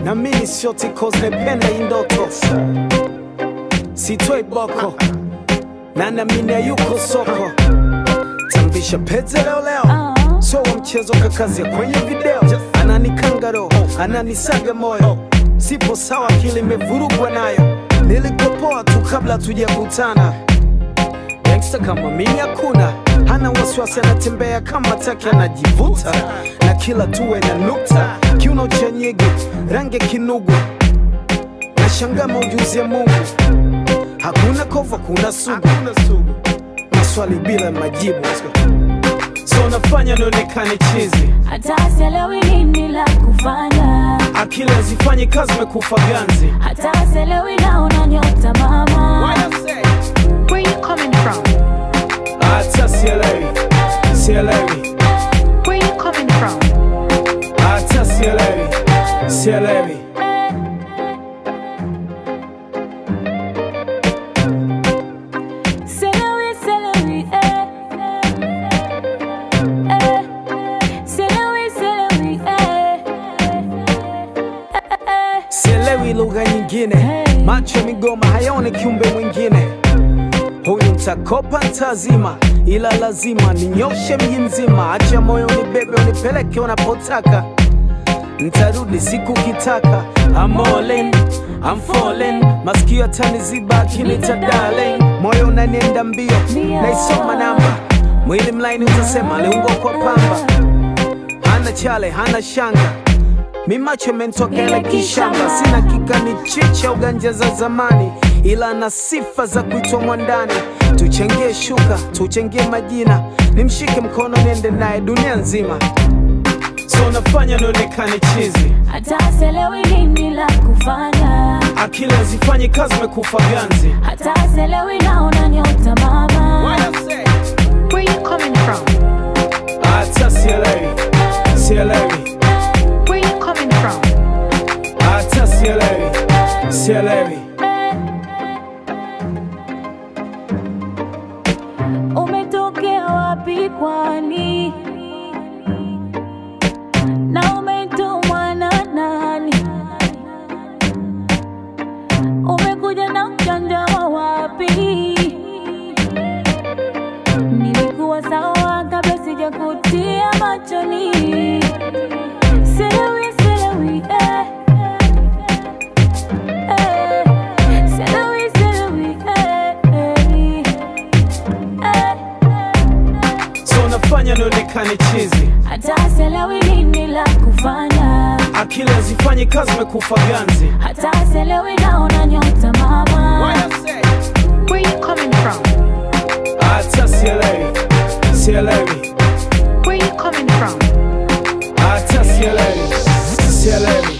na mimi sioti cause napenda hii ndoto sitoi boko na namini yuko soko tambisha pete leo leo so wa mchezo kakazia kwenye video ananikanga roho ananisaga moyo sipo sawa akili imevurugwa nayo nilikopoa tu kabla tujakutana gangsta kama mimi hakuna hana wasiwasi anatembea kama taki anajivuta na kila tuwe na nukta kiuno cha nyege rangi ya kinugu na shangama ujuzi ya mungu hakuna kova kuna sugu maswali bila majibu so nafanya nionekane chizi hata sielewi nini la kufanya, akili hazifanyi kazi mekufa ganzi hata sielewi naona nyota mama. Where you coming from? hata sielewi sielewi Where you coming from? hata sielewi sielewi Sielewi, sielewi, eh. Eh. Sielewi, sielewi, eh. Eh. sielewi lugha nyingine macho ya migoma hayaone kiumbe mwingine huyu mtakopa ntazima ila lazima ninyoshe mji mzima acha moyo unibebe unipeleke unapotaka ntarudi siku kitaka I'm all in, I'm falling masikio ataniziba akinita darling moyo unanienda mbio naisoma namba mwili mlaini utasema aliungwa kwa pamba hana chale hana shanga mi macho mentokele kishamba sina kikani chicha uganja za zamani ila na sifa za kuitwa mwandani tuchangie shuka tuchangie majina nimshike mkono niende naye dunia nzima so nafanya nionekane chizi hata sielewi nini la kufanya, akili hazifanyi kazi mekufa ganzi hata sielewi naona nyota mama. Where you coming from? hata sielewi sielewi Where you coming from? hata sielewi sielewi Umetokea wapi kwani? Na umetumwa na nani? Umekuja na mjanja wa wapi? Nilikuwa sawa kabla sijakutia machoni. Sielewi, sielewi, eh. Eh. Sielewi, sielewi, eh, eh. Eh. so nafanya nionekane chizi hata sielewi nini la kufanya, akili hazifanyi kazi mekufa ganzi hata sielewi naona nyota mama. Where you coming from? hata sielewi sielewi Where you coming from? hata sielewi sielewi